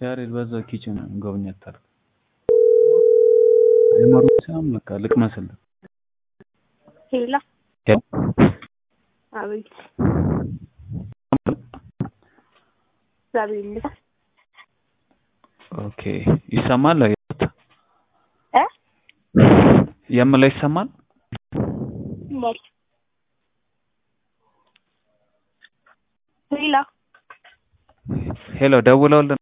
ያሬድ በዛው ኪችን ጎብኘት አድርግ። አይመሩ ሳም በቃ ልቅመስልህ። ሄላ ሄሎ አቤት። እግዚአብሔር ይመስገን። ኦኬ ይሰማል? እ የምለው ይሰማል? ሞል ሄላ ሄሎ ደውለውልን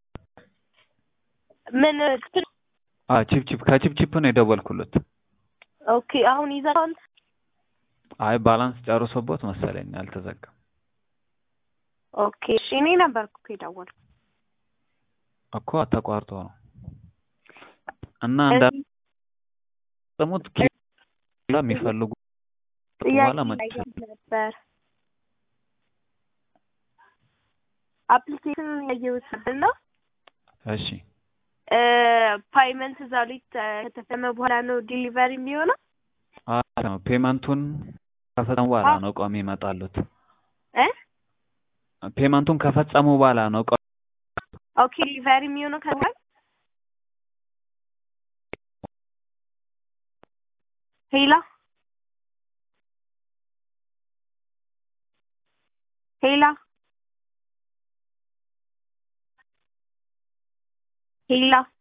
ምን አ ቺፕቺፕ ከቺፕቺፕ ነው የደወልኩለት። ኦኬ አሁን ይዘራል። አይ ባላንስ ጨርሶቦት መሰለኝ አልተዘጋም። ኦኬ እሺ እኔ ነበርኩ እኮ የደወልኩት። እኮ ተቋርጦ ነው እና እንዳጠሙት ኪሎ የሚፈልጉ በኋላ ጥያቄ መጥ ነበር አፕሊኬሽን ያየሁት ምንድን ነው እሺ ፓይመንት እዛው ላይ ከተፈጸመ በኋላ ነው ዲሊቨሪ የሚሆነው አዎ ነው ፔመንቱን ከፈጸሙ በኋላ ነው እቃው የሚመጣሉት። እ ፔመንቱን ከፈጸሙ በኋላ ነው እቃው ኦኬ ዲሊቨሪ የሚሆነው ከዛ ሄላ ሄላ ሄላ